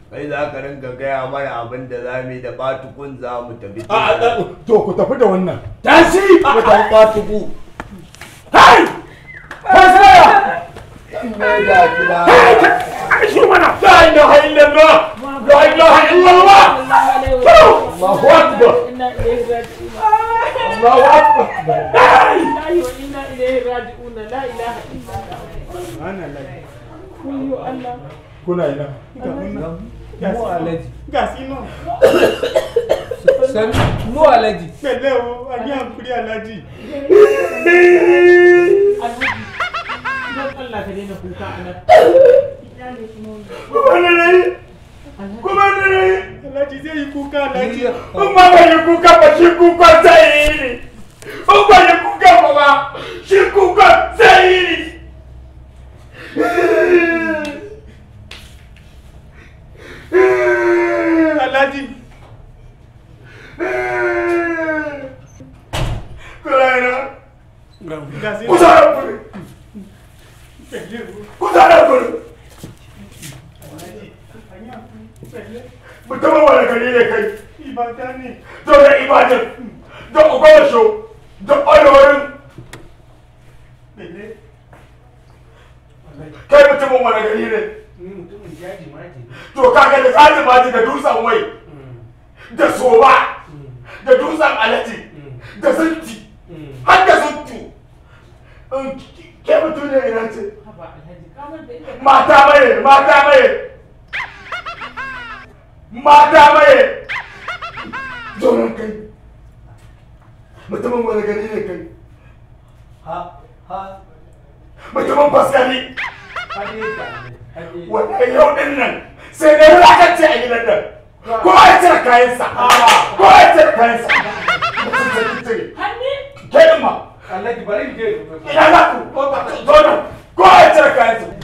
kai za ka ringa gaya mana abin da za mu yi da batukun za mu tafi a a to ku tafi da wannan tashi mu tafi batuku hai kai saya mai da gida shi mana la ilaha illallah la ilaha illallah Allahu akbar Allahu akbar hai kuna ina Mu alaji. ga sino San mu alaji. pẹ̀lẹ́ o a ní àkúrí alájì kuma da rai kuma da rai alájì zai yi kuka alájì in ba ka yi kuka ba shi kuka zai yi ne in ba yi kuka ba ba shi kuka zai yi ne alájì kula ina ga sino kusa da kuri kusa da kuri mutumin wani gari ne kai Ìbàdàn ni. to da ibadan da ogosho da olorin Pẹ̀lẹ́. kai mutumin wani gari ne Mutumin jaji ma ke. to kaga da tsaji maji da dutsen wai da soba da dutsen alaji da zinti har da zuntu In ke mutum ne ina ce mata maye mata maye mata maye zoron kai mutumin wani gari ne kai Ha ha. mutumin faskari Hade ka. Hade. wannan yau din nan sai dai wulakance a gidan nan ko ya cire kayansa ko ya cire kayansa mutum sai ki cire ke din ma Alaji bari in je. ina za ku zo nan ko ya cire kayansa